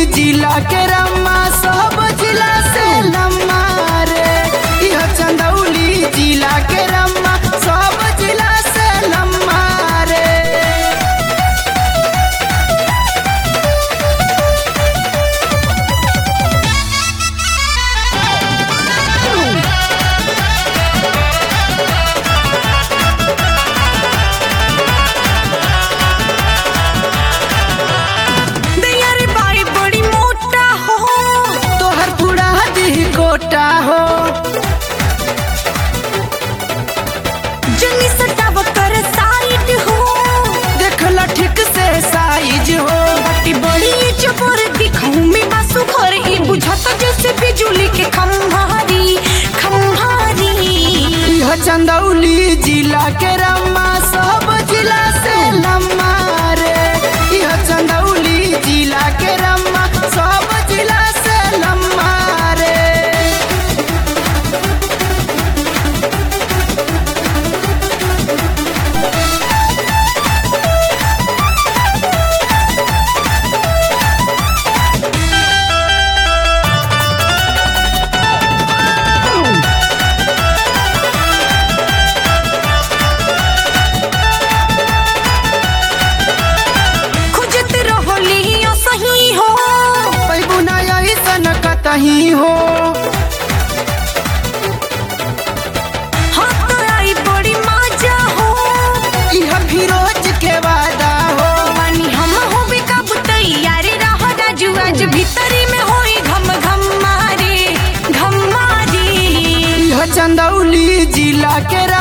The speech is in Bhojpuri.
जिला के रम्मा सब जिला से लम्मा रे यह चंदौली जिला के रम्मा सब जिला से लम्मा रे दैया रे बाई बड़ी मोटा हो तोहर पूरा दी कोटा हो जनी सटाव कर साइड हो देखल ठीक से साइज हो बटी बड़ी चपोर दिखाऊं में बासु घर ई बुझाता जैसे बिजुली के खंभारी खंभारी यह चंदौली जिला के रम्मा सब जिला से लम्मा रे यह चंदौली जिला के रम्मा सब जिला से लम्मा रे खोजत रहोली सही हो पैबू नया ऐसन कतही हो हाथ आई बड़ी माजा हो यह फिरोज के वादा हो पानी हम हो कब तैयार रहो राजू आज भीतरी में होई घम घम मारे घम मारे यह चंदौली जिला के